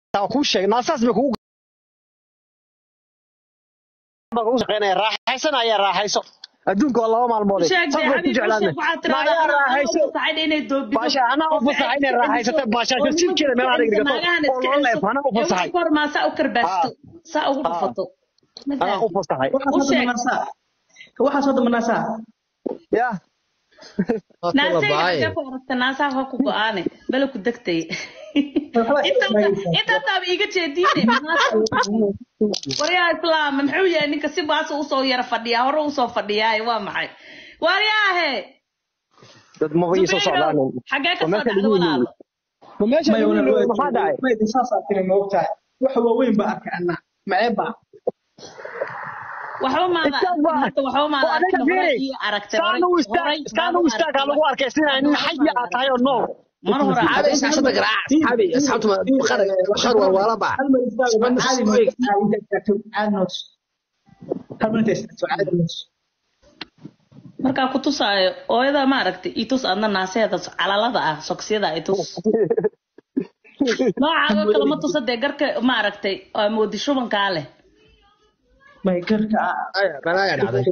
taa kuu sheegay naasaas bay kugu baa kugu shaqeynaya raaxaysanaya raaxayso adduunka waa laba maalmood sheeg dee xabiib u sheeg waxaad tiraahdaa Maayaa anaa raaxayso. fasaxayn inay doobido baasha anaa u fasaxay inay raaxaysato baashaasho jirkeeda meel adag dhigato oo loo leef anaa u fasaxay kor maa saa u karbaasto saa ugu dhufato Ma anaa u fasaxay U sheeg. waxaasoo damanaasaa ya naasayga xagee ku aragta naasaha waa ku go-aane bala ku degtay intaa taaba iiga jeediine waryaa islaam muxuu yahay ninka si baasa usoo yara fadhiyaa hore usoo fadhiyaa waa maxay waryaahe dad maba ii soo socdaan xagee ka Waa soo meesha dhacda lagu walaalo ma meesha lagu yiri maxaa dhacay saasaa tiri moogtahay wax waaweyn baa arkay anna maceeba waxba maada Istaag baa. marka waxba maada Oo adiga arkin hore fiiri. ii aragtay saan u istaag horay saan u istaag ha lagu arkay sida nin xayi aad tahay oo nool mar hore Saxaabi shaashada garaac saxaabi asxaabtu ma qar qar walwala ba hal mar istaago Isman caadi isku ma eeg. caadi istaagto caadi noos hal mar inta istaagto caadi noos markaa ku tusaayo ooyada ma aragtay i tus adna naaseeda calalada ah sogsiyada i tus noocaago kale ma tusa dee garka ma aragtay oo moodi shubankaa leh may garka ay balaya dhacday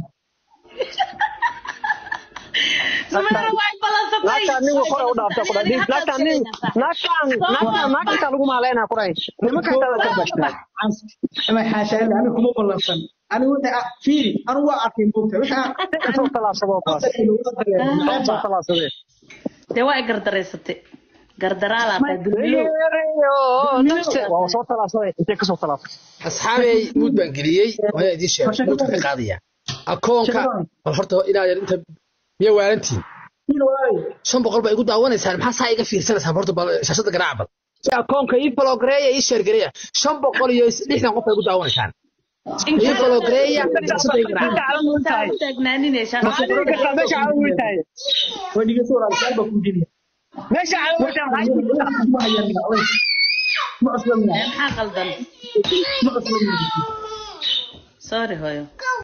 sumeera way balansatay naagtaan nin hore u dhaafta ku dhahay naagtaan nin naagtaan naagtaan naagtaan lagu maaleynaa ku dhahay nimanka intaa ka bashtaa may xaashaale aniga kuma ballansan aniga wixii ah fiiri anigu waa arkay moogtahay wixii ah soo talaabsado kuwaas soo talaabsadee dee waa i gardaraysatay gardaraalaad tahay dulmilow waa soo talaabsaday intee kasoo talaabsatay asxaabey muud baan geliyey waa idin sheegay muudka ka qaadaya akoonka bal horta ilaa yar inta miya waalantiin shan boqol baa igu daawanaysaan maxaa saa iga fiirsanaysaan horta bal shaashada garaac bal si akoonka ii falogareeya ii sheergareeya shan boqol iyo lixdan qof baa igu daawanaysaan ii falogareeya shaashada ii garaac Saa u taagnaaninaysaa meesha caawan weyn tahay way dhigayso walaalkaal baa kuu jeliya meesha caawan weyn tahay maxay jirtaa ma hayaan oday ma cusbamna maxaa qaldan ma cusbamna sorry hooyo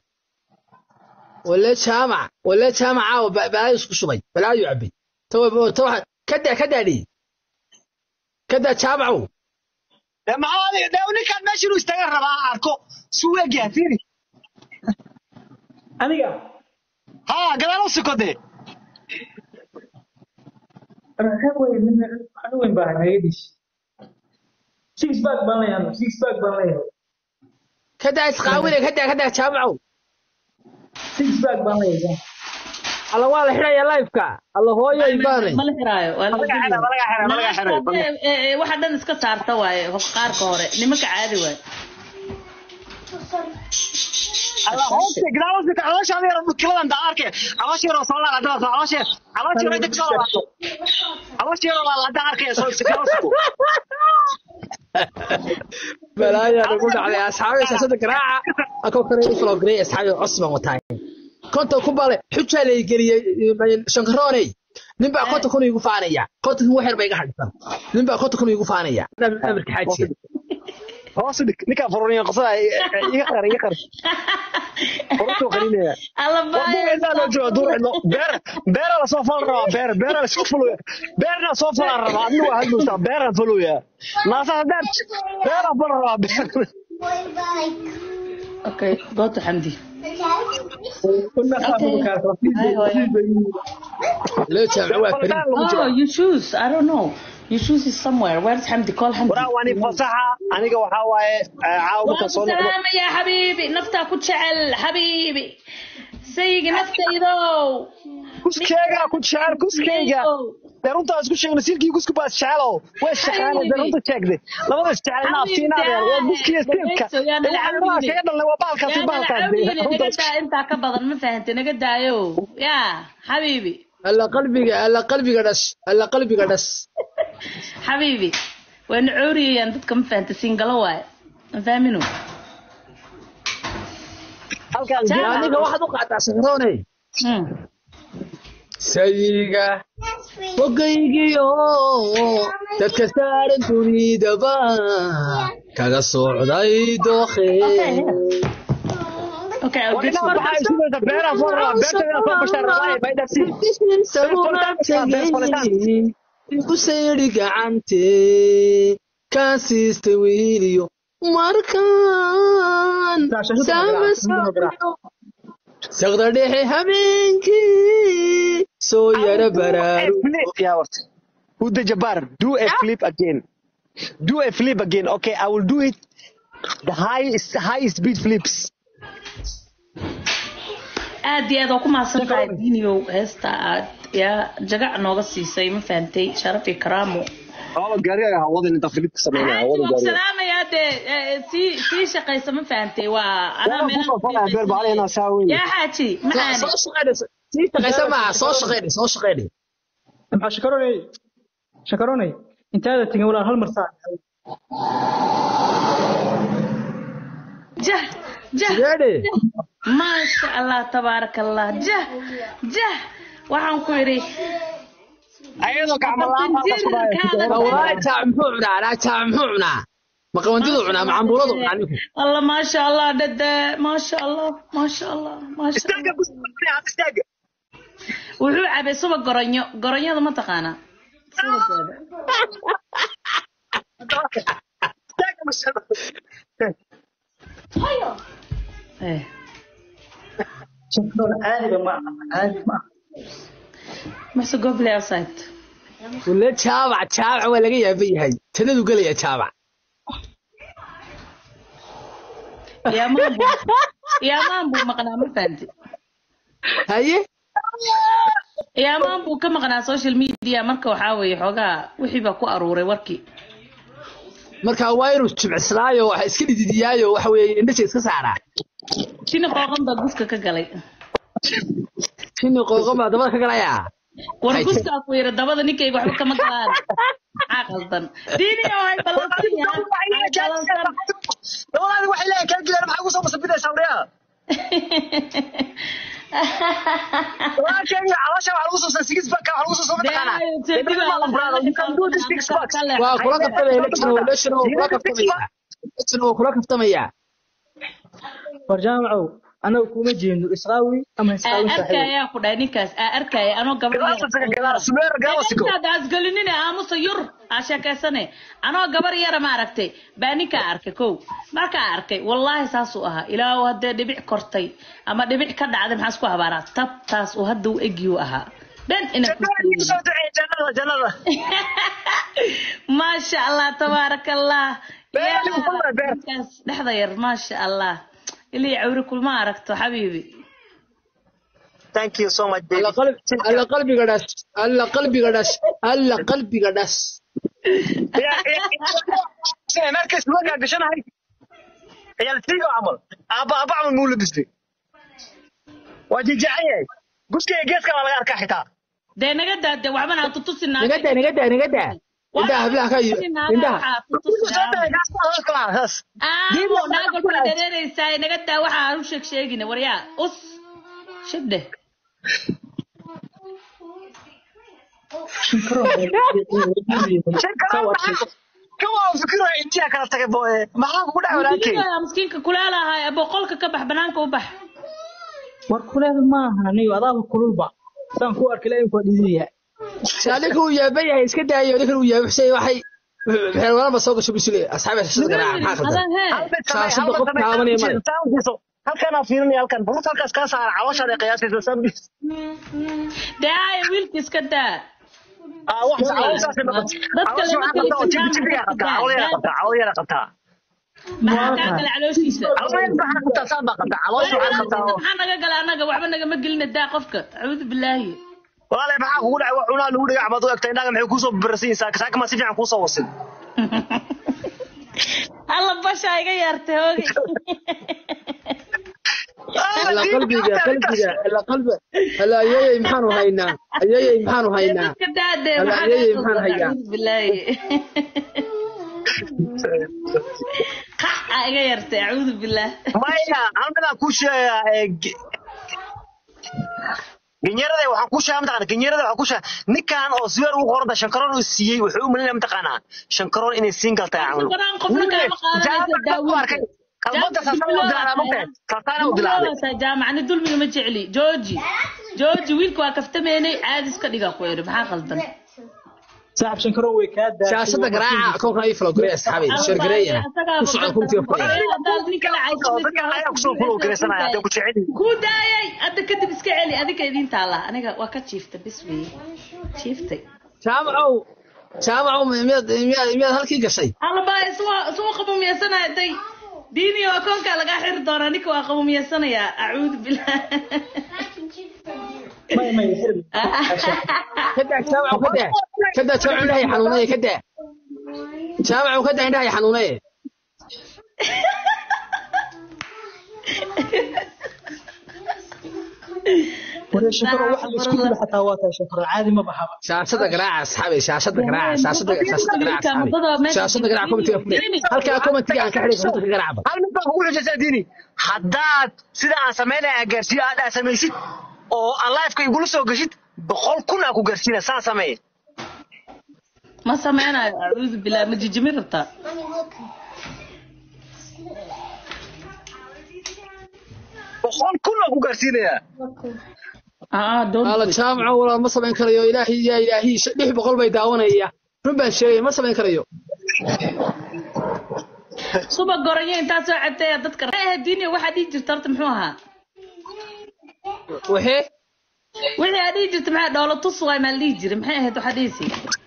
wala jaamac wala jaamac caawa ba- balaayo isku shubay balaayo cabay tawa tawa kada kadaadhi kada jaamacow dee maxaa adiga dee ninkaan meesha inuu istaagan rabaa ha arko suu egyahay fiiri aniga haa gadaal u siko dee reer weyn nin aniga weyn baa hayadiis six bag baan leeyahay six bag baan leeyahay kada isqaawile kada kada jaamacow six bag baan leeyahay alla waa la xidhaya liveka alla hooyo ibaanay ma la xiraayo waa la malaga xira malaga xira malaga xira Naagta, waxa dhan iska saarta waaye qaarka hore nimanka caadi waaye alla hooste gadaal u siko calooshaada yar kiladan daa arkay caloosha yaroo soo laala hadda caloosha caloosha yaroo inta kasoo laalaato caloosha yaroo laala hadda arkaya soo siko siko balaayaa nagu dhacday asxaabi shaashada garaaca akoo kale u falogareey asxaabi cos baan wataa konta ku bale xujaa la geliyey shankarooney ninbaa konta kun igu faanaya konta kun waxyar ba iga hadhisan ninbaa konta kun igu faanaya amarka xaajiga hoos u dhig ninkaan furuniya qosada iga qar iga qar furuntuu qarinaya alla duucidaan loo jooga duucidlo beer beera la soo falan rabaa beer beera la soo fuluya beerna soo falan rabaa adna waa hadlowsaa beeraan fuluya naasa hadaan beeraan falan rabaa beer okay goota xamdi kuna saafo kaas Hi, hooyo. loo jaamco waa Faldaan farin lagu jiro oh you choose i don't know you choose is somewhere where's xamdi call xamdi waraa waani fasaxa aniga waxaa waaye caawa markaan soo noqdo salaama ya xabiibi naftaa ku jecel xabiibi sayigi naftaydow kuskeyga ku jecel kuskeyga dee runtaa isku sheegna silkii kusku baa isjecelo way shaqaanay dee runta sheegday labada isjecel naaftiinaadee waa guskiya silka waxaa kaga dhalnay waa baalkaasi baalkaas naga daa intaa ka badan ma fahantay naga daayo ya xabiibi alla qalbiga alla qalbiga dhash alla qalbiga dhash xabiibi wayna cooriyayaan dadka ma fahantay singalo waaye ma fahmino halkaan aniga waxaad u qaataa shankarooney Hmm. sayiga fogaygiyo dadka saaran dunidaba kaga socday dookhe okay I'll get you. waxaa isugaysa beeraan soo rabaa beerta inaa soo bashaan rabaa maydhasi igu sayri gacante kaan siistay wiiliyo markaan saama saqda dhexe habeenkii soo yara baraaru flip yeah what who the jabbar do a flip again do a flip again okay i will do it the highest high speed flips aad iyo aad waa ku mahadsan tahay diiniyow heesta aad yaa jagac nooga siisay ma fahantay sharaf iyo karaamo oo gaariga ha wadin inta flip sameynaa Xaaji, wada waan ku gaariga salaamayaa dee eh, sii sii shaqaysa ma fahantay waa anaa Waa ku meelaha soo falaya beer bacalina saa weyn yaa xaaji maxaani soo shaqeynay sii shaqaysa maaha soo shaqeynay soo shaqeynay maxaa shakaroonay shakaroonay intaada tegin walaal hal mar saac jah jah sideedhe maasha allah tabaaraka allah jah jah waxaan ku idhi ayadoo gacmo la'aan baa qasbaya walahi jaac muxuu cunaa anaa jaac muxuu cunaa ma qabandidu cunaa ma cambuuladu cunaa ninku alla maasha allah dada maasha allah maasha allah maasha istaaga allah busta istaaga wuxuu cabay suba goronyo goronyada ma taqaanaa subageeda istaaga mashallah eh shakaroon caadiga ma aha caadi ma aha mase go play outside wala jaabac jaabac waa laga yaaban yahay tanadu gelaya jaabac yaamaan buu yaamaan buu maqnaa ma fahanti haye yaamaan buu ka maqnaa social media marka waxaa weeye xoogaa wixii baa ku aruuray warkii marka waa inuu jimcislaayo waxa iska dhididiyaayo waxa weeye indhasha iska saaraa jini qooqan baa guska ka galay shinni qooqan baa dabada ka galayaa war Ay. guskaa ku yiri dabada ninkayga waxba kama galaan maxaa qaldan diini oo hay ballansan yahay hay ballansan labadaadi waxay leeyahay kaa gilaan maxaa kusoo masabidaysaa wariyaa walaalkayga caloosha waxaa lagu soo saa six pack waxaa lagu soo soo mataqaanaa Dibadda ma lambraado you can do this six packs waa kula kaftamaya leshna leshna waa kula kaftamaya leshna waa kula kaftamaya war jaamacow anaga kuma jeedno isqaawi ama aa isqaawin saaxiib arkayaa ku dhahay ninkaas aa arkaya anoo gabar Galaasa galaasa sumeer galaasiko asgelinine aamusa yur aa sheekaysane anoo gabar yara ma aragtay baa ninkaa arkay kow markaa arkay wallaahi saasuu ahaa ilaahu haddee dhibic kortay ama dhibic ka dhacday maxaa isku habaaraa tabtaas uu hadda u egiyuu ahaa dhan ina jannada soo duceey jannada jannada maasha allah tabaaraka allah Beer Yaa, adigu ku leh, beer. ninkaas dhexda yar maasha allah ilii cawri kulma aragto xabiibi thank you so much baby alla qalb alla qalbiga dhash alla qalbiga dhash alla qalbiga dhash markas wagaa gashanahay ciyaaltiigo camal aaba aaba camal muu labisay waa jijeecan yahay guskayga geeska baa laga arkaa xitaa dee naga daa dee waxbana ha tutusin naga daa naga daa naga daa indhaha hablaha ka iyo indhaha soo dhahay gaas baa hoos kala haas aamu naagolkula dareereysaa naga daa waxa aan u sheeg sheegina waryaa us shibdhe kawaa fikiro intiyaa kala tagay boye maxaa kugu dhac walaalkay Wiilkaa miskiinka kulaalahay boqolka ka bax banaanka u bax war kuleed maaha niyo adaaba kululba saan ku arkay ilaa waa dhididaya ninka uu yaaban yahay iska daayo ninkan uu yaabixsay waxay waxay walaba soo gasho bisule asxaabi shashada garaaca maxaa adan khaldan hee halkanaa fiirinaya halkan buruta halkaas kaa saara calooshaada qiyaasaysa sambis dee haya wiilka iska daa maxaa kaa gala calooshiisa maxaa naga gala annaga waxba nagama gelina daa qofka acuudu bilaahi walaale maxaa kugu dhacay wax cunaa lagu dhagax baad u egtay indhaga maxay kuusoo barasiinsaa saakama si fiican kuusoo wasin alla bashaa iga yaartay hoogi alla qalbiga qalbiga alla qalbi alla ayayay maxaanu haynaa ayayay maxaanu haynaa dadka daadee Alla, maxaa ayay, kaa maxaan soo hayaa? acuudu bilaahi qaca iga yartay acuudu bilaah maya halkanaa kuu sheegaa genyarada waxaan kuu sheegaa mataqana genyarada waxaan kuu sheegaa ninkan oo siweer ugu qoranta shankaroon uu siiyey wuxuu u malinaya mataqaanaa shankaroon inay siin galtay camal Shankaroon qofna kaama qaadanayso daawinka. qalbada saasana u dilaana magtahay saasana u dilaaday jaamacni dulmiga ma jecli jooji jooji wiilka waa kaftameynay caadi iska dhiga ku eri maxaa qaldan saaxib shankaro way kaa daashay shaashada garaaca koonkan ii falo gareey asxaabi sheer gareeyana ku socda kuntiga furaya dadka ayaa kusoo fulow garaysanaya hadday ku jecel yihiin ku daayay hadda kadib iska celi adinka idin taala aniga waa ka jiifta bis weye jiiftay jaamacow jaamacow miyaad miyaad miyaad halkii gashay halba iswa iswa qabuumiyeysanaya day diini oo koonka lagaa xiri doonaa ninka waa qabuumiyeysanayaa acuudu billah may may xirbi kadaa jaamacow kadaa kadaa jaamacow indhahay xanuunaya kadaa jaamacow kadaa indhahay xanuunaya waree shankaro waxa la isku dilo xataa waa tahay shankaro caadi ma baxaba shaashada garaaca asxaabi shaashada garaaca shaashada shaashada garaaca asxaabi shaashada garaaca komitiga furi halkaa komitiga aan ka xidhay komitiga garaacba hal mid baan kugu xujaysaa diini haddaad sida aan samaynaya aan gaarsiiyo aad aad samaysid oo aan lifeka igula soo geshid boqol kun aan ku gaarsiina saan sameeye ma sameynayo acuudu billah ma jijimi rabtaa boqol kun aan ku gaarsiinayaa aa doon ala jaamacow walaal ma samayn karayo ilaahi yaa ilaahi lix boqol bay daawanaya run baan sheegay ma samayn karayo suba gorayo intaa soo cabtay dadka eh diini waxaa dhihi jirta horta muxuu ahaa waxee wixii aad dhihi jirta maxaa dhoola tus waay maa la dhihi jiray maxay ahayd waxaa dhihisi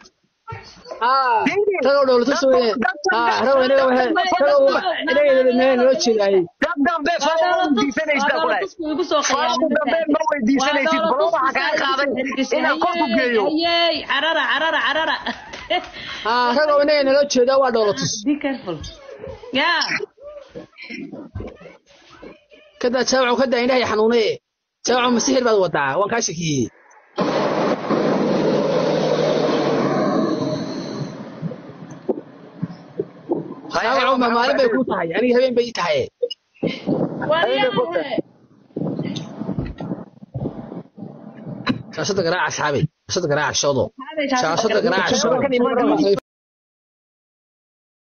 ragoo dhowlata sooye ragoo inaga ragoo inaga noo jeedaayey dad dambe falo weydiisanaysaa ku dhahay igu soo falo dambe ma weydiisanaysid balo waxaa kaa qaaday inaan kor ku geeyo ayey carara carara carara ragoo inaga naloo jeedaa waa dhowlatus be careful yeah kadaa jaamacow kadaa indhahay xanuunaye jaamacow masixir baad wadaa waan kaa shakiyey jaamacow ma maalin bay kuu tahay aniga habeen bay ii tahay waryahe shaashada garaaca asxaabi shaashada garaaca shoodo shaashada garaaca shoodo